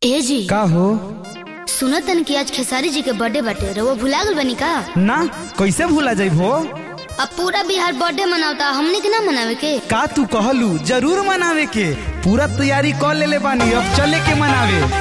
ए जी का हो सुनत तन कि आज खेसारी जी के बर्थडे बाटे रउआ भुला गल बनी का ना कैसे भूला जाइबो अब पूरा बिहार बर्थडे मनावता हमने के ना मनावे के का तू कहलू जरूर मनावे के पूरा तैयारी कर लेले बानी अब चले के मनावे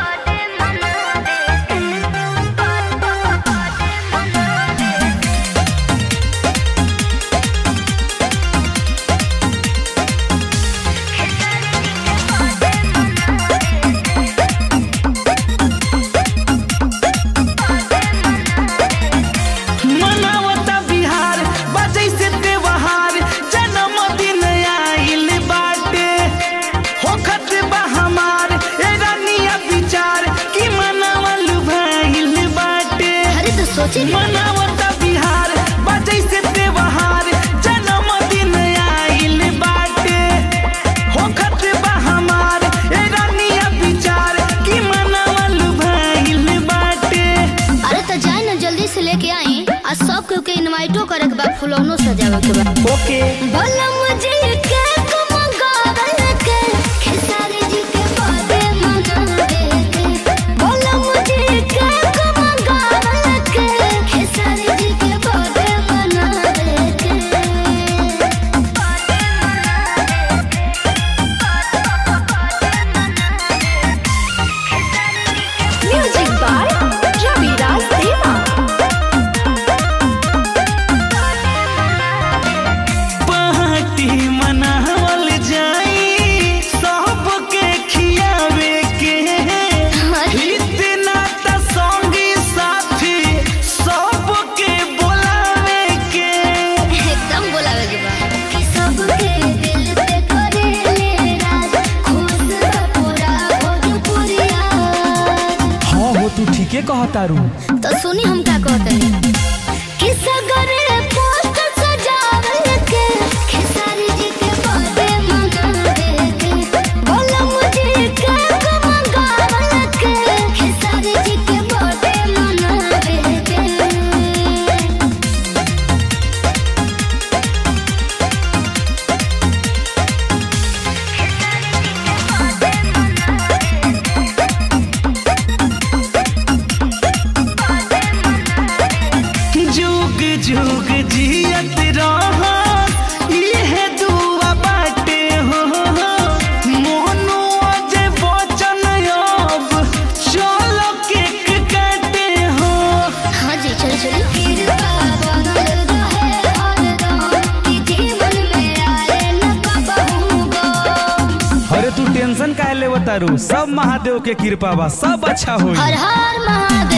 मनावता बिहार बजै से त्योहार जन्मदिन आइल बाटे होखत बा हमार ए रानिया विचार कि मनावल भइल बाटे अरे तो सोचे मनावता बिहार बजै से त्योहार जन्मदिन आइल बाटे होखत बा हमार ए रानिया विचार कि मनावल भइल बाटे अरे तो जाए ना जल्दी से लेके आई आज सब के इनवाइटो करे के बा फुलौनो सजावे के बा ओके भला मुझे केक मंगावे के खेसारी जी के बर्थडे मनावे के भला मुझे केक मंगावे के खेसारी जी के बर्थडे मनावे के Music by Ravi Raj Deva. Party मनावल जाई सबके खियावे के इतना त संगी साथी सबके बोलावे के एकदम बोलावे के बा कि सबके दिल पे करे ले राज खुश बा पूरा भोजपुरिया हाँ हो तू ठीके कहतारू तो सुनी हम का कहते हैं कि सगरे पोस्ट सजावे के खेसारी जी के बर्थडे मनावे के बोला मुझे केक मंगावे के खेसारी जी के बर्थडे मनावे के जुग जुग जियत रह इहे दुआ बाटे हो मोनू अजय बचन अब चलो केक काटे हो हाँ जी चलो चलो कृपा बनल रहे हरदम कि जीवन में आए न कबहू गम। अरे तू टेंशन काहे ले तारू सब महादेव के कृपा बा सब अच्छा होई हर हर महादेव